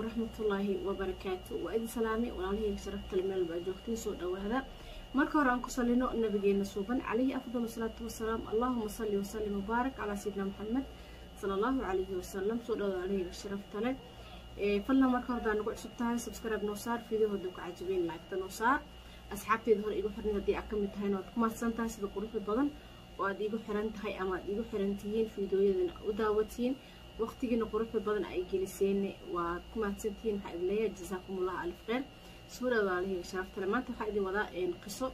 waraxmatullaahi wabarakaatu waa idin salaamay walaalahayga sharafta meel baa joogtiin soo dhawaada marka hore aan ku salino nabigeena suuban calayhi afdal salaatu wasalaam allahuma salli wasalim mubaarak calaa sayidina maxamed sala allahu calayhi wasalam soo dhawaada walaalahayga sharafta leh fadlan marka hore daa nagu cusub tahay subscribe noo saar fiidahooda ku cajibeyn laagta noo saar asxaabteeda hore igu xiran haddii aad ka mid tahayna waad ku mahadsan tahay sida quruxda badan oo aad iigu xiran tahay ama aad iigu xiran tihiin fiidooyadana u daawatiin waqtigiina quruxda badan ay geliseen waad ku mahadsantihiin waxaa idin leeyahay jasaakumullah alif kheyr soo dhawaalahiga sharaftale maanta waxaa idin wadaa qiso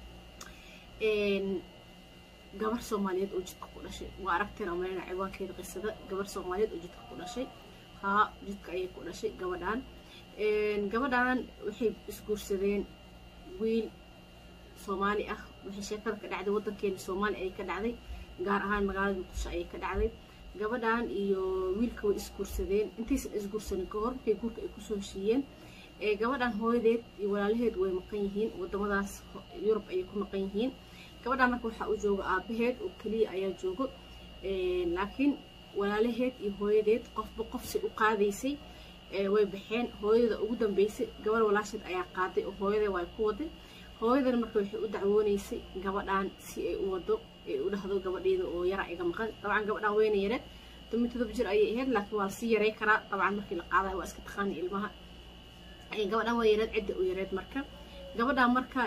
gabar soomaaliyeed oo jidka ku dhashay waa aragteen amalena ciwaankeeda qisada gabar soomaaliyeed oo jidka ku dhashay haa jidka ayay ku dhashay gabadhaan gabadhaan waxay isguursadeen wiil soomaali ah waxay sheekada ka dhacday waddankeena soomaaliya ayay ka dhacday gaar ahaan magaalada muqdisho ayay ka dhacday gabadhan iyo wiilka way isguursadeen intaysan isguursanin ka hor markay guurka ay kusoo heshiiyeen gabadhan hooyadeed iyo walaalaheed way maqan yihiin wadamadaas yurub ayay ku maqan yihiin gabadhan marka waxaa u jooga aabaheed oo keliya ayaa joogo laakiin walaalaheed iyo hooyadeed qofba qofsi u qaadaysay way baxeen hooyada ugu dambeysay gabar walaasheed ayaa qaaday oo hooyada way ku waday hooyadana marka waxay u dacwoonaysay gabadhan si ay u wado ay u dhahdo gabadheeda oo yara iga maqan dabcan gabadhan weyna yareed toban todoba jir ayay ahayd laakiin waa lasii yaray karaa dabcan markii la qaadayo waa iska taqaana ilmaha gabadhan waa yareed cidda u yareed marka gabadhan marka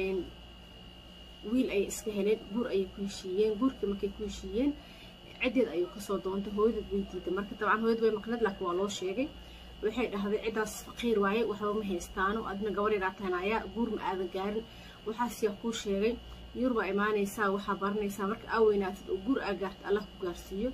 wiil ayay iska heleen guur ayay ku heshiiyeen guurkii markay ku heshiiyeen ciddeed ayuu kasoo doontay hooyadeed way diiday marka dabcan hooyad way maqneed laakiin waa loo sheegay waxay dhahday ciddaas faqiir waaye waxba ma haystaano adna gabadheedaa tahanaya guur ma aadan gaarin waxaasyaa kuu sheegay yur baa imaanaysaa waxaa baranaysaa marka aa weynaatid oo guur aa gaarta allah ku gaarsiiyo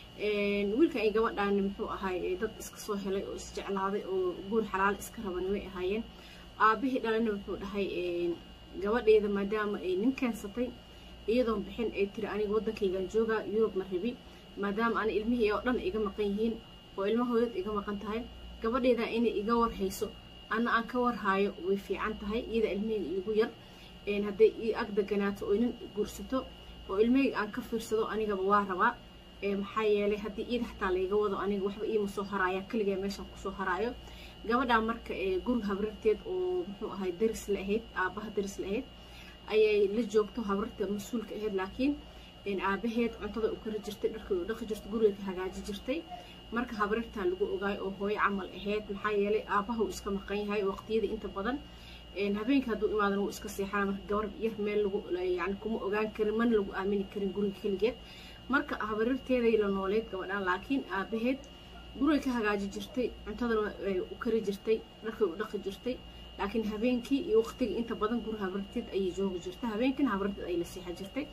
wiilkan ay gabadhaan muxuu ahay dad iska soo helay oo isjeclaaday oo guur xalaal iska raban way ahaayeen aabihii dhalana wuxuu dhahay gabadheeda maadaama ay nin keensatay iyadoon bixin ay tiri aniga waddankaygan joogaa yurub ma rabi maadaama ana ilmihii oo dhan iga maqan yihiin oo ilma hooyad iga maqan tahay gabadheeda inay iga warhayso ana aan ka warhaayo way fiican tahay iyada ilmiheyga iigu yar hadday ii ag deganaato oo nin guursato oo ilmaheyga aan ka fiirsado anigaba waa rabaa maxaa yeelay haddii iida xataa layga wado aniga waxba iima soo haraaya keligaa meeshaan kusoo haraayo gabadhaa marka guriga habrirteed oo muxuu ahay daris la ahayd aabaha daris la ahayd ayay la joogto habrirta mas-uulka ahayd laakiin aabaheed cuntada u kari jirtay dharkay u dhaqi jirtay guriga ka hagaaji jirtay marka habrirtaa lagu ogaayo oo hooyo camal ahayd maxaa yeelay aabaha uu iska maqan yahay waqtiyada inta badan habeenka hadduu imaadan wuu iska seexana marka gabar yar meel lagu yani kuma ogaan karin mana lagu aamini karin guriga keligeed marka habarirteeday la nooleed gabadhaan laakiin aabaheed guriga ka hagaaji jirtay cuntadana u kari jirtay dharkay u dhaqi jirtay laakiin habeenkii iyo waqtigii inta badan guri habarteed ayay joogi jirtay habeenkiina habarteed ay la seexan jirtay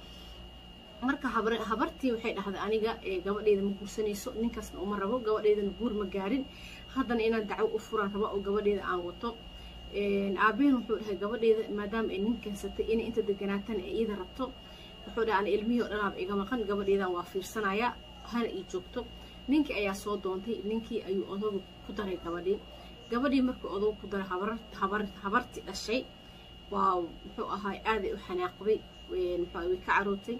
marka habartii waxay dhahday aniga gabadheeda ma guursanayso ninkaasna uma rabo gabadheedana guur ma gaarin haddana inaan dacwo u furaan raba oo gabadheeda aan wato aabaheen wuxuu dhahay gabadheeda maadaama ay nin keensatay inay inta deganaatana ay iida rabto wuxuu dhahay ana ilmihii oo dhanaaba iga maqan gabadheedan waa fiirsanaya hana ii joogto ninkii ayaa soo doontay ninkii ayuu odagu ku daray gabadhii gabadhii markii odagu ku daray habartii dhashay waa muxuu ahaa aaday u xanaaqday way ka carootay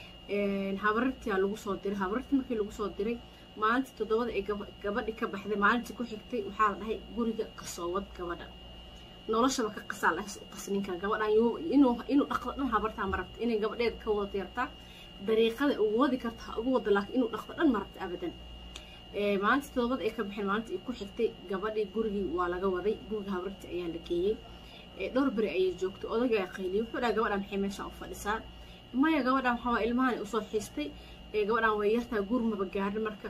habarartiyaa lagu soo diray habarartii markii lagu soo diray maalintii toddobada ay gabadhii ka baxday maalintii ku xigtay waxaa la dhahay guriga kasoo wad gabadha noloshaba ka qasaa lahas u qas ninkan gabadhan inuu dhaqdo dhan habartaa ma rabta inay gabadheeda ka wada yartaa dariiqada ugu wadi karta ha ugu wada laakiin inuu dhaqdo dhan ma rabta abadan maalintii toddobada ay ka baxeen maalintii ku xigtay gabadhii gurigii waa laga waday guriga habartii ayaa la geeyey dhowr beri ayay joogtay odagaa qayliyay wuxuu dhaha gabadhan maxay meeshaan u fadhisaa maya gabadhan waxaa waa ilmahan usoo xiistay gabadhan way yartaa guur maba gaarin marka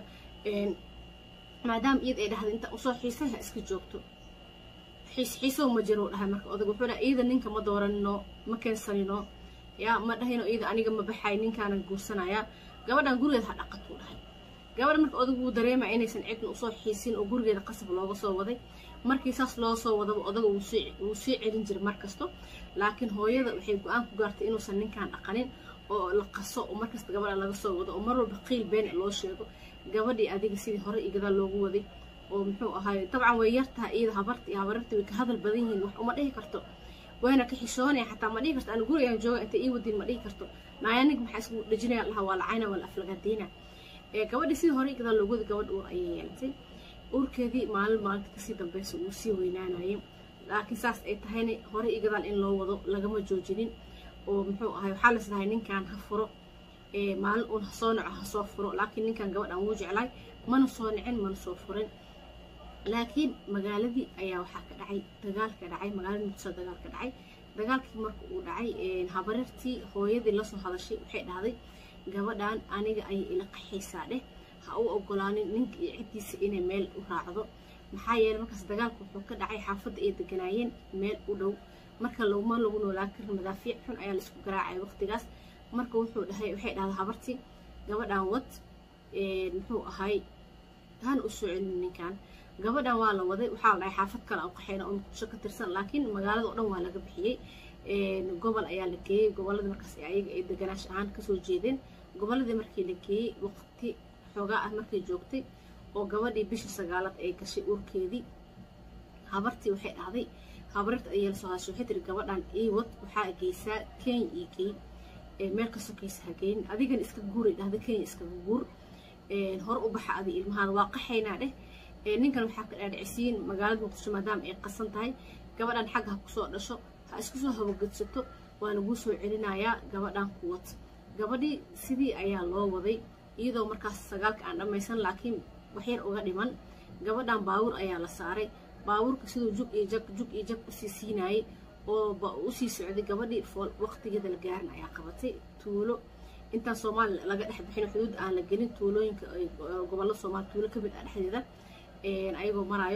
maadaama iyad ay dhahday inta usoo xiisay ha iska joogto xiis xiisow ma jiro dhahay marka odag wuxuu dhahay iyada ninka ma dooranino ma keensanino yaa ma dhahayno iyada aniga ma baxay ninkaanan guursanaya gabadhan gurigeeda ha dhaqatuu dhahay gabadha marka odag wuu dareemaya inaysan cidna usoo xiisin oo gurigeeda qasab looga soo waday markii saas loo soo wadaba odaga wuu sii celin jiray markasto laakiin hooyada waxay go-aan ku gaartay inuusan ninkan dhaqanin oo la qaso oo markasta gabadha laga soo wado oo mar walba qiil been loo sheego gabadhii adiga sidii hore iyo gadaal loogu waday oo muxuu ahaay dabcan way yartaha iyada habarta iyo habararta way ka hadal badan yihiin wax uma dhihi karto wayna ka xishoonaya xataa ma dhihi karto ana gurigaan jooga inta ii wadin ma dhihi karto naayanig maxaa isku dhajinaya laha waa lacayna waa la aflagadiina gabadhii sidii hore iyo gadaal loogu waday gabadh uur ayay yeelatay uurkeedii maalin maalinta kasii dambeysa uu sii weynaanayay laakiin saas ay tahayna hore iyo gadaal in loo wado lagama joojinin oo muxuu ahay waxaa lasdahay ninkan ha furo maalin uun hasoo naco hasoo furo laakiin ninkan gabadhan wuu jeclay mana soo nicin mana soo furin laakiin magaaladii ayaa waxaa ka dhacay dagaal ka dhacay magaalada muqdisho dagaal ka dhacay dagaalkii marka uu dhacay habarirtii hooyadii lasoo hadashay waxay dhahday gabadhan aniga ayay ila qaxaysaa dheh ha u ogolaanin ninka iyo ciddiisa inay meel u raacdo maxaa yeeley markaas dagaalka wuxuu ka dhacay xaafadda ay deganaayeen meel u dhow marka laguma lagu noolaan karin madaafiic xun ayaa laisku garaacay waqtigaas marka wuxuu dhahay waxay dhahday habartii gabadhan wad muxuu ahay han u soo celin ninkan gabadhan waa la waday waxaa la dhahay xaafad kale aan qaxayna oo muqdisho ka tirsan laakiin magaalada oo dhan waa laga bixiyey gobol ayaa la geeyey gobolladii markaas ayaga ay deganaash ahaan kasoo jeedeen gobolladii markii la geeyey waqti xoogaa ah markay joogtay oo gabadhii bisha sagaalaad ay gashay uurkeedii habartii waxay dhahday habarirta ayay la soo hadashay waxay tiri gabadhan ii wad waxaa geysaa kenya ii geey meel ka sokaysa hageyn adigan iska guuray dhahda kenya iskaga guur hore u baxa adi ilmahaada waa qaxaynaa dheh ninkan waxaa ka dhaadhicisiin magaalada muqdisho maadaama ay qasan tahay gabadhan xagga ha kusoo dhasho ha isku soo habagadsato waa laguu soo celinayaa gabadhan kuwad gabadhii sidii ayaa loo waday iyadoo markaas sagaalka aan dhammaysan laakiin waxyar uga dhiman gabadhan baawur ayaa la saaray baawurka siduu jug iyo jag jug iyo jag usii siinaayay oo usii socday gabadhii fool waqtigeeda la gaarin ayaa qabatay tuulo intaan soomaaliya laga dhex bixin xuduud aan la gelin tuulooyinka gobollo soomaaliya tuulo ka mid ah dhexdeeda ayagoo maraayo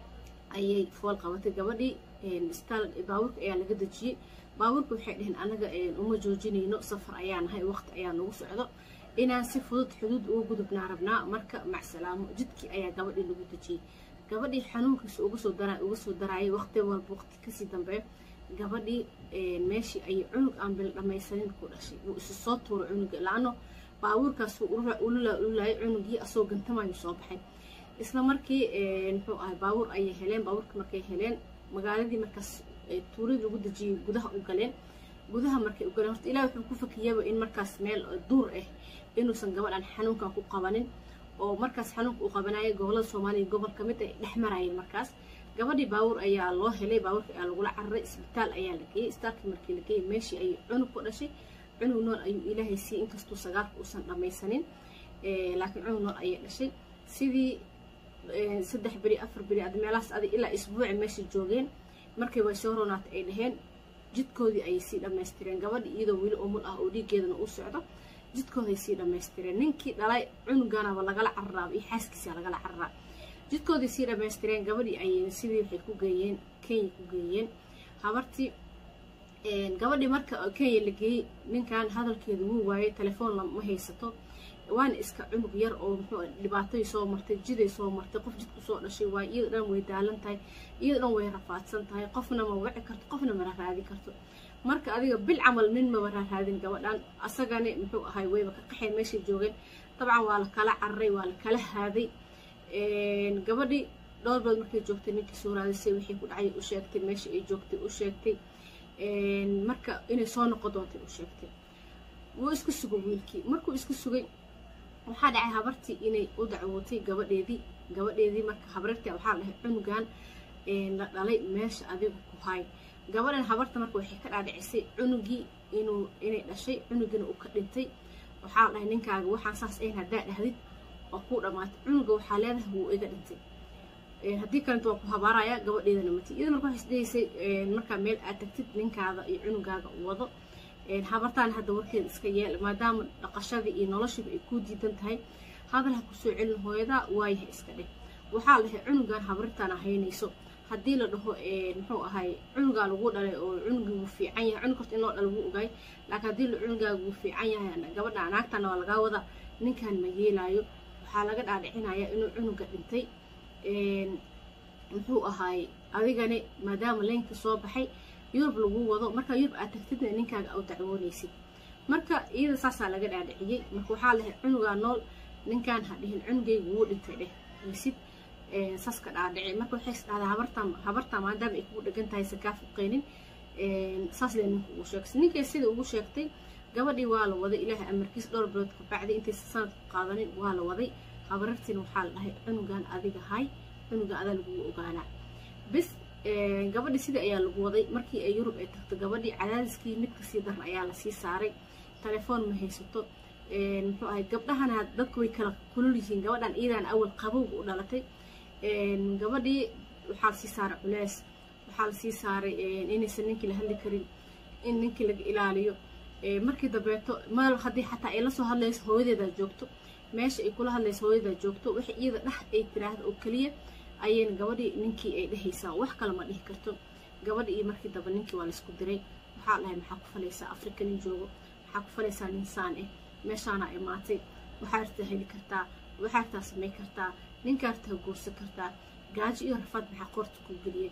ayay fool qabatay gabadhii isbitaal baawurka ayaa laga dejiyey baawurka waxay dhaheen anaga uma joojinayno safar ayaa nahay waqti ayaa nagu socdo inaan si fudud xuduud uga gudubnaa rabnaa marka macsalaamo jidkii ayaa gabadhii lagu dejiyey gabadhii xanuunkiisa uga soo dara uga soo daraayay waqti walba waqti kasii dambeeyo gabadhii meeshii ayay cunug aan bil dhammaysanin ku dhashay wuu isu soo tuuray cunuga la-ano baawuurkaas ululaayay cunugii asoo gantamayu soo baxay isla markii muxuu ahay baawur ayay heleen baawurka markay heleen magaaladii markaas tuuradii lagu dejiyey gudaha u galeen gudaha markay u galeen horta ilaah wuxuu ku fakiyaba in markaas meel duur ah inuusan gabadhan xanuunkan ku qabanin oo markaas xanuunka uu qabanayay gobolada soomaaliya gobol ka mid ay dhex marayeen markaas gabadhii baawur ayaa loo helay baawurka ayaa lagula cararay isbitaal ayaa la geeyey isbitaalkii markii la geeyey meeshii ayay cunug ku dhashay cunug nool ayuu ilaahay siiyey inkastuu sagaalka uusan dhammaysanin laakiin cunug nool ayay dhashay sidii saddex beri afar beri ad meelahaas adig ilaa isbuuci meesha joogeen markay way soo ronaatay ay dhaheen jidkoodii ayay sii dhammaystireen gabadhii iyadoo weli umul ah oo dhiiggeedana u socdo jidkooday sii dhammaystireen ninkii dhalay cunuganaba lagala cararaaba iyo xaaskiisa lagala cararaa jidkooday sii dhammaystireen gabadhii ayay sidii waxay ku geeyeen kenya ku geeyeen habartii gabadhii marka kenya la geeyey ninkan hadalkeedu wuu waayay telefoon ma haysato waana iska cunug yar oo muxuu dhibaatadii soo martay jiday soo martay qof jidku soo dhashay waay iyada dhan way daalan tahay iyada dhan way rafaadsan tahay qofna ma wici karto qofna ma raaraadi karto marka adiga bil camal nin maba raaraadin gabadhan asagani muxuu ahay wayba ka qaxeen meeshay joogeen dabcan waa la kala cararay waa la kala haaday gabadhii dhowr bilood markay joogtay ninkii soo raadisay wixii ku dhacay u sheegtay meesha ay joogtay u sheegtay marka inay soo noqon doontay u sheegtay wuu iska sugay wiilkii markuu iska sugay waxaa dhacay habartii inay u dacwootay gabadheedii gabadheedii marka habartii waxaa dhahay cunugan la dhalay meesha adiga ku hay gabadhan habarta marka waxay ka dhaadhicisay cunugii inuu inay dhashay cunugiina uu ka dhintay waxaa dhahay ninkaaga waxaan saas ayn haddaa dhahdid oo kuu dhammaatay cunuga waxaa leedahay wuu iga dhintay haddii kalenta waa ku habaaraya gabadheedana mati iyada marka waxay isdhehaysay markaa meel aad tagtid ninkaada iyo cunugaaga wado habartaan hadda warkeeda iska yeel maadaama dhaqashadii iyo noloshiiba ay kuu diidan tahay hadal ha kusoo celin hooyadaa waayaha iska dheh waxaa dhahay cunugan habarirtaan haynayso haddii la dhaho muxuu ahay cunugaa lagu dhalay oo cunugii wuu fiican yahay cunug horta in loo dhalo wuu ogaay laakiin haddii la cunugaaga wuu fiican yahay gabadha naagtana waa lagaa wada ninkan ma yeelaayo waxaa laga dhaadhicinaya inuu cunuga dhintay muxuu ahaay adigani maadaama leenka soo baxay yurub lagu wado marka yurub aad tagtidna ninkaaga u dacwoonaysid marka iyada saasaa laga dhaadhiciyey marka waxaa lahay cunugaa nool ninkaan ha dhihin cunugaygu wuu dhintay dheh waysid saska dhaadhici marka waxay is dhahdaa habarta habarta maadaama ay kugu dhegan tahay sakaa fuqeynin saas lee ninka ugu sheegtay ninkay sida ugu sheegtay gabadhii waa la waday ilaahay amarkiis dhowr bilood ka bacday intaysa sanadku qaadanin waa la waday habarartiina waxaa la dhahay cunugan adiga hay cunuga adaa lagugu ogaanaa bis gabadhi sidii ayaa lagu waday markii ay yurub ay tagto gabadhii cadaadiskii mid kasii daran ayaa lasii saaray telefoon ma haysato muxuu ahay gabdhahana dadku way kala kulul yihiin gabadhan iyadan awal qabowga u dhalatay gabadhii waxaa lasii saaray culeys waxaa lasii saaray inaysan ninkii la hadli karin in ninkii laga ilaaliyo markii dambeeto meel haddii xataa ay lasoo hadlayso hooyadeedaa joogto meesha ay kula hadlayso hooyadeedaa joogto waxa iyada dhex ay tiraahdo oo keliya ayayna gabadhii ninkii ay dhehaysaa wax kale ma dhihi karto gabadhi iyo markii dambe ninkii waa laisku diray waxaa dhahay maxaa ku falaysaa afrika nin joogo maxaa ku falaysaa nin saan ah meeshaana imaatay waxaa artaa heli kartaa waxaa artaa samay kartaa ninka artaa guursan kartaa gaajo iyo rafaad maxaa qoorta ku geliyay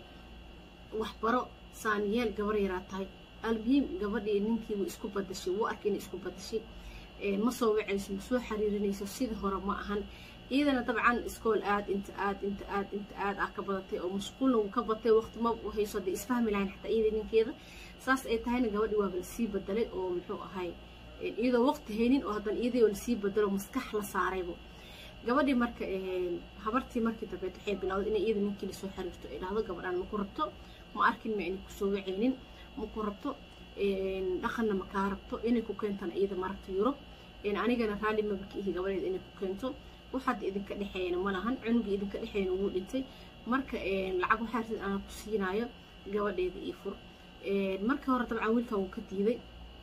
waxbaro saaniyeel gabar yaraa tahay almuhiim gabadhii ninkii wuu isku badashay wuu arkay inay isku badashay ma soo wacayso ma soo xiriirinayso sidii hore ma ahan iyadana dabcan iskool aad inta aad inta aad inta aad ah ka badatay oo mashquulna uu ka batay waqti ma hayso hadday isfahmi lahayn xataa iyadii ninkeeda saas ay tahayna gabadhii waaba lasii bedelay oo muxuu ahay iyadoo waqti haynin oo haddana iyadii oo lasii bedelo maskax la saaraybo gabadhii marka habartii markii dambeed waxay bilowday inay iyada ninkii lasoo xiriirto ay dhahdo gabadhaan maku rabto ma arkin ma inay kusoo wacaynin maku rabto dhaqanna makaa rabto inay ku keentana iyada maragta yurub anigana raalli mabaka ihi gabadheed inay ku keento waxaad idinka dhexeeyana ma lahan cunugii idinka dhexeeyana wuu dhintay marka lacag waxaa rid aan ku siinaayo gabadheeda io fur markii hore dabcan wiilkan wuu ka diiday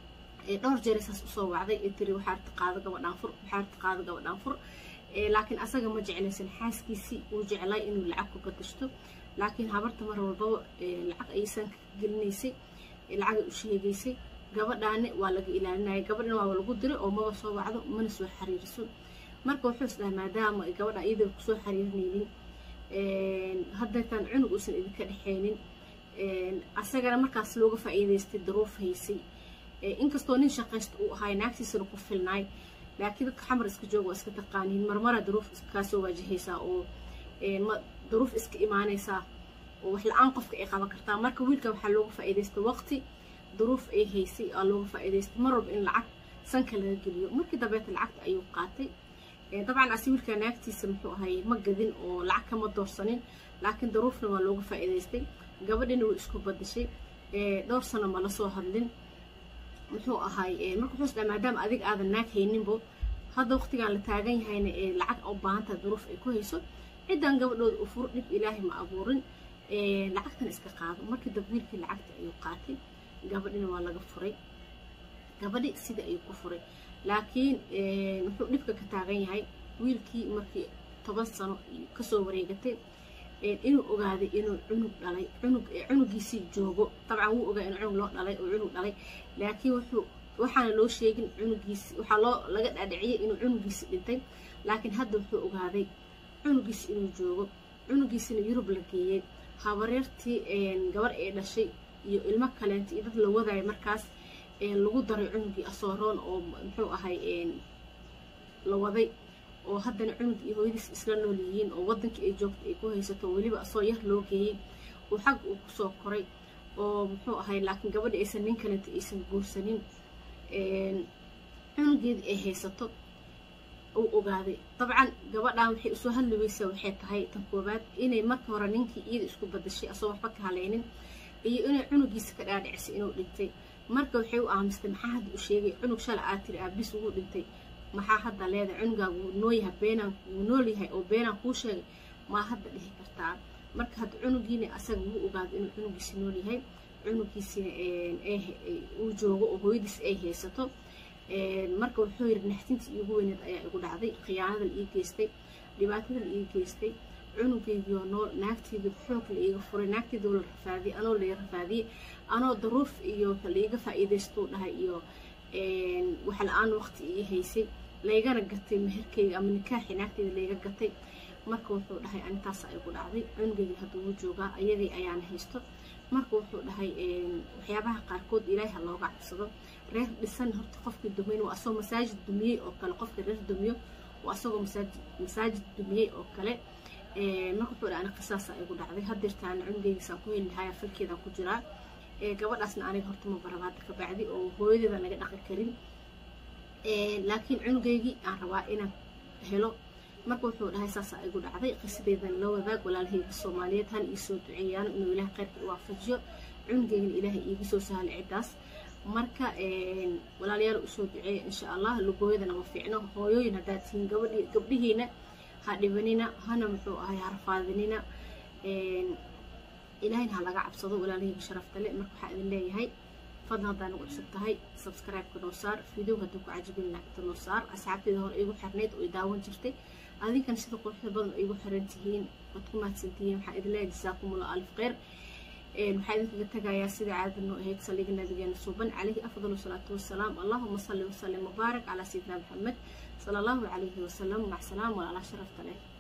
dhowr jeer saas usoo wacday ee tiri waxaa arta qaado gabadhaan fur waxaa arta qaado gabadhaan fur laakiin asaga ma jeclaysan xaaskiisii uu jeclay inuu lacag ku badashto laakiin habarta mar walbaba lacag aysan ka gelinaysay lacagay u sheegaysay gabadhaane waa laga ilaalinaya gabadhana waa lagu diray oo maba soo wacdo mana soo xiriiriso marka wuxuu is dhahay maadaama gabadha iyada kusoo xiriirinaynin haddaytaan cunug uusan idinka dhexeynin asagana markaas looga faa'iidaystay daruuf haysay inkastoo nin shaqaysta uu ahay naagtiisana ku filnaay laakiin dadka xamar iska jooga waa iska taqaaniin marmara daruuf kaasoo waajahaysaa oo daruuf iska imaanaysaa oo wax la-aan qofka ay qaban kartaa marka wiilka waxaa looga faa'iidaystay waqti daruuf ay haysay aa looga faa'iidaystay mar walba in lacag sanka laga geliyo markii dambeeta lacagta ayuu qaatay dabcan asi wiilka naagtiisa muxuu ahay ma gadin oo lacag kama doorsanin laakiin daruufna waa looga faa'iidaystay gabadhina way isku badashay dhowr sano ma lasoo hadlin muxuu ahay marka wuxuu isdhaa maadaama adig aadan naag hayninbo hadda waqtigan la taagan yahayna ee lacag u baahantaha duruuf ay ku hayso ciddan gabadhooda u fur dhib ilaahay ma abuurin lacagtan iska qaado markii dab wiilkii lacagta ayuu qaatay gabadhina waa laga furay gabadhi sida ayuu ku furay laakiin wuxuu dhibka ka taagan yahay wiilkii markii toban sano kasoo wareegatay inuu ogaaday inuu cunug dhalay cunug cunugiisii joogo dabcan wuu ogaa inuu cunug loo dhalay oo cunug dhalay laakiin wuxuu waxaana loo sheegin cunugiisi waxaa loo laga dhaadhiciyay inuu cunugiisi dhintay laakiin hadda wuxuu ogaaday cunugiisi inuu joogo cunugiisina yurub la geeyey habareertii gabar ee dhashay iyo ilmo kaleenta iyo dad la wadaayo markaas lagu daray cunugii asooroon oo muxuu ahay la waday oo haddana cunug iyo hooyadiis isla nool yihiin oo wadankii ay joogta ay ku haysato weliba asoo yar loo geeyey uu xag uu kusoo koray oo muxuu ahay laakiin gabadhi aysan nin kalenta aysan guursanin cunugeedii ay haysato uu ogaaday dabcan gabadhan waxay usoo hadli weysaa waxay tahay tan koowaad inay marka hore ninkii iyada isku badashay asoo waxba ka halaynin iyo inay cunugiisa ka dhaadhicisay inuu dhintay marka waxay u aamistay maxaa hadda u sheegay cunug shala aad tiri aabis wuu dhintay maxaa hadda leedahay cunugaaga wuu nooyahay beenaan wuu nool yahay oo beenaan kuu sheegay maa hadda dhihi kartaa marka hadda cunugiina asaga wuu ogaado inuu cunugiisi nool yahay cunugiisina uu joogo oo hooyadiis ay haysato marka wuxuu yidhi naxtintii iigu weyneed ayaa igu dhacday khiyaanada la ii geystay dhibaatada la ii geystay cunugeygiioo nool naagteeda xoog la iiga furay naagteeda la rafaadiyey anoo la rafaadiyey anoo daruuf iyo laiga faa'iidaystuu dhahay iyo wax la-aan waqti ii haysay laygana gatay meherkeyga ama nikaaxii naagteeda layga gatay marka wuxuu dhahay anintaasa igu dhacday cunugeyga hadda wuu joogaa ayadii ayaana haysto marka wuxuu dhahay waxyaabaha qaarkood ilaahi ha looga cabsado reer dhisan horta qofkii dumayn waa asagoo masaajid dumiyey oo kale qofka reer dumiyo waa asagoo masaajid dumiyey oo kale marka wuxuu dhahay ani qisaasa igu dhacday hadeertaan cunugeygiisaan ku heli lahaaya falkeedaan ku jiraa gabadhaasna aniga horta ma barabaada ka bacdi oo hooyadeeda laga dhaqi karin laakiin cunugeygii aan rabaa inaan helo marka wuxuu dhahay saasaa igu dhacday qisadeedan la wadaag walaalahayga soomaaliyeed han iisoo duceeyaan inuu ilaah khayrka i waafajiyo cunugeygana ilaahay iiga soo sahla ciddaas marka walaalayaal usoo duceeya insha allah lugooyadana ma fiicno hooyooyin haddaad tihiin gabadhi gabdhihiina ha dhibanina hana muxuu ahay harfaadinina ilaahayna ha laga cabsado walaalahayga sharafta le marka waxaa idin leeyahay fadlan haddaa nagu cusub tahay subscribe-ka noo saar video hadduu ku cajibin laagta noo saar asxaabteeda hore igu xirnayd oo i daawan jirtay adinkan sida quruxda badan oo igu xiran tihiin waad ku mahadsantihiin waxaa idin leeyahay jasaakumullah alif khayr waxaa idinkaga tagayaa sida caadada noo ahayd saliga nabigeena suuban calayhi afdalu salaatu wasalaam allahuma salli wasallim mubaarak calaa sayidina maxamed sala allahu calayhi wasalam mac salaam walaala sharafta leh